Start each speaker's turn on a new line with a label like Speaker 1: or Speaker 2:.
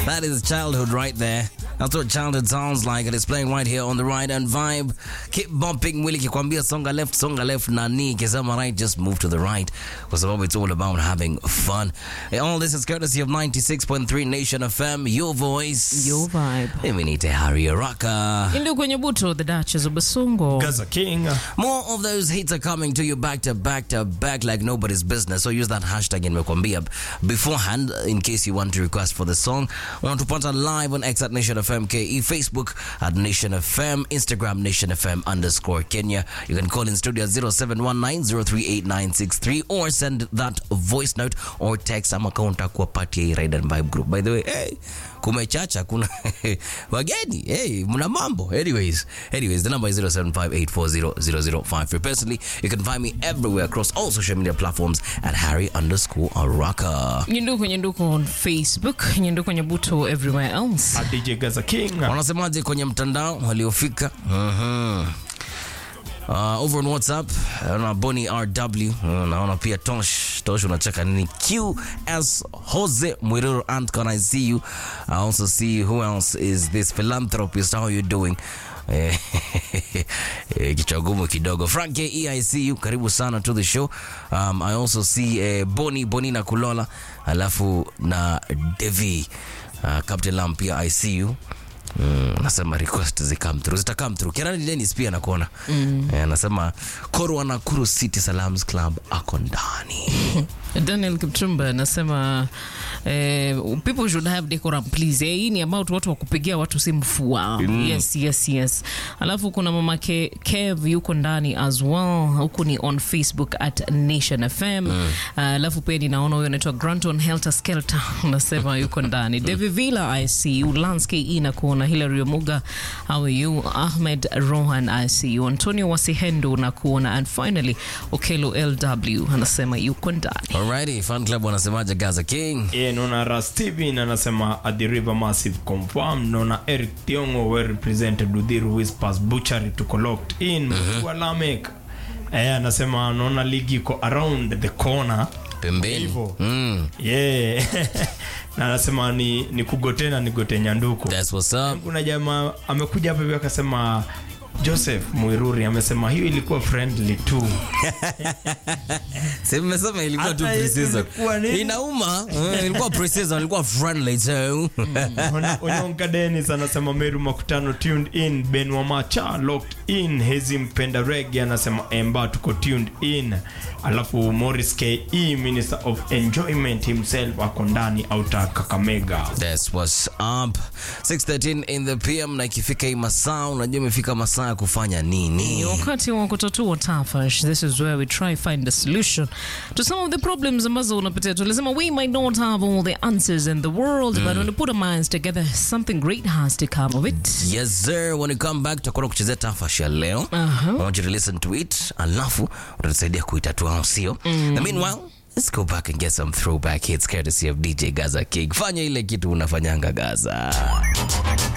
Speaker 1: That is childhood right there. That's what childhood sounds like. It is playing right here on the right and vibe. Keep bumping mwili kikwambia songa left, songa left nani kisema right, just move to the right. Kwa sababu it's all about having fun. And all this is courtesy of 96.3 Nation FM, your voice.
Speaker 2: Your vibe.
Speaker 1: Mimi ni Tehari Araka.
Speaker 2: Ndio kwenye buto the Duchess of Basungo.
Speaker 3: Gaza King.
Speaker 1: More of those hits are coming to you back to back to back like nobody's business. So use that hashtag in Mekwambia beforehand in case you want to request for the song. Want to put on live on X at Nation FM KE, Facebook at Nation FM, Instagram Nation FM underscore Kenya. You can call in studio at 0719038963 or send that voice note or text ama kaunta kuwapatia Ride and Vibe group. By the way, hey, kumechacha kuna wageni hey, mna mambo anyways anyways the number is 0758400053 personally you can find me everywhere across all social media platforms at harry underscore araka
Speaker 2: Nyenduko nyenduko on Facebook, nyenduko nyebuto everywhere else.
Speaker 3: A DJ Gaza King.
Speaker 1: wanasemaje kwenye mtandao waliofika Mhm. Uh, over on whatsapp naona boni rw uh, naona pia tosh tosh unacheka nini qs jose mwiriro ant can i see you i also see who else is this philanthropist how you doing Eh, eh, kichwa gumu kidogo frank eicu karibu sana to the show um, i also see eh, boni bonina kulola alafu na devi uh, captain lam pia i see you Mm, nasema request zikam through zita come through kirani denis pia nakuona mm. eh, anasema korwa nakuru city salams club ako ndani
Speaker 2: Daniel Kipchumba anasema eh, people should have decorum please. Eh, hii ni about watu wa kupigia watu simu fua. Yes, yes, yes. Alafu kuna mama Ke, Kev yuko ndani as well. Huku ni on Facebook at Nation FM. Uh, Alafu pia ninaona huyo anaitwa Granton Helter Skelter anasema yuko ndani. David Villa I see you. Lance KE na kuona Hilary Omuga how are you? Ahmed Rohan I see you. Antonio Wasihendo na kuona and finally Okelo LW anasema yuko ndani.
Speaker 1: alrighty fan club wanasemaje gaza king
Speaker 3: Yeah, naona Ras Steven anasema at the river massive confirm naona Eric Tiongo well represented Udhiru Whispers Butchery tuko locked in Mkuu Lamek eh, anasema naona ligi iko around the corner
Speaker 1: pembeni
Speaker 3: Hivyo.
Speaker 1: mm,
Speaker 3: yeah na anasema ni, ni kugotena ni gote nyanduko
Speaker 1: that's what's up
Speaker 3: kuna jamaa amekuja hapa hivi akasema Joseph Mwiruri amesema hiyo ilikuwa friendly tu
Speaker 1: si mmesema ilikuwa tu
Speaker 3: Hata yetu
Speaker 1: pre-season
Speaker 3: ilikuwa nini?
Speaker 1: inauma eh, ilikuwa pre-season ilikuwa friendly so
Speaker 3: On- onyonka denis anasema meru makutano tuned in ben wamacha locked in hezi mpenda rege anasema emba tuko tuned in alafu morris ke minister of enjoyment himself ako ndani auta kakamega
Speaker 1: That's what's up 613 in the pm na ikifika hii masaa unajua imefika masaa ya kufanya
Speaker 2: Ni
Speaker 1: nini
Speaker 2: wakati wa kutatua tafash this is where we try find a solution to some of the problems ambazo unapitia tulisema we might not have all the answers in the world but when we put our minds together something great has to come of it
Speaker 1: yes sir when you come back tutakuwa kuchezea tafash ya leo
Speaker 2: Aha.
Speaker 1: I want you to listen to it alafu utatusaidia kuitatua au sio mm. meanwhile let's go back and get some throwback hits courtesy of dj gaza king fanya ile kitu unafanyanga gaza